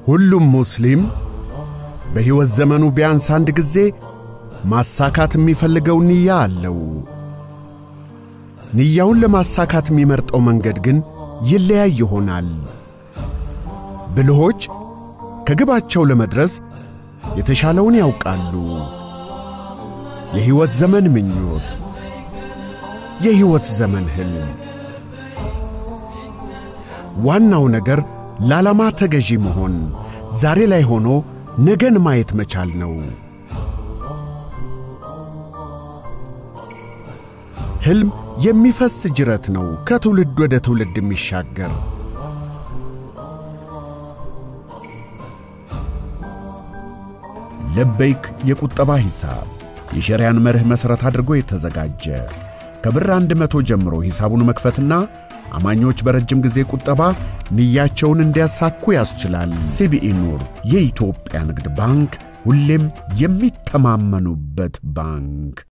ሁሉም ሙስሊም በሕይወት ዘመኑ ቢያንስ አንድ ጊዜ ማሳካት የሚፈልገው ንያ አለው። ንያውን ለማሳካት የሚመርጠው መንገድ ግን ይለያይ ይሆናል። ብልሆች ከግባቸው ለመድረስ የተሻለውን ያውቃሉ። የሕይወት ዘመን ምኞት፣ የሕይወት ዘመን ሕልም። ዋናው ነገር ለዓላማ ተገዢ መሆን፣ ዛሬ ላይ ሆኖ ነገን ማየት መቻል ነው። ሕልም የሚፈስ ጅረት ነው፣ ከትውልድ ወደ ትውልድ የሚሻገር። ለበይክ የቁጠባ ሂሳብ የሸሪያን መርህ መሠረት አድርጎ የተዘጋጀ ከብር አንድ መቶ ጀምሮ ሂሳቡን መክፈትና አማኞች በረጅም ጊዜ ቁጠባ ንያቸውን እንዲያሳኩ ያስችላል። ሲቢኢ ኑር የኢትዮጵያ ንግድ ባንክ ሁሌም የሚተማመኑበት ባንክ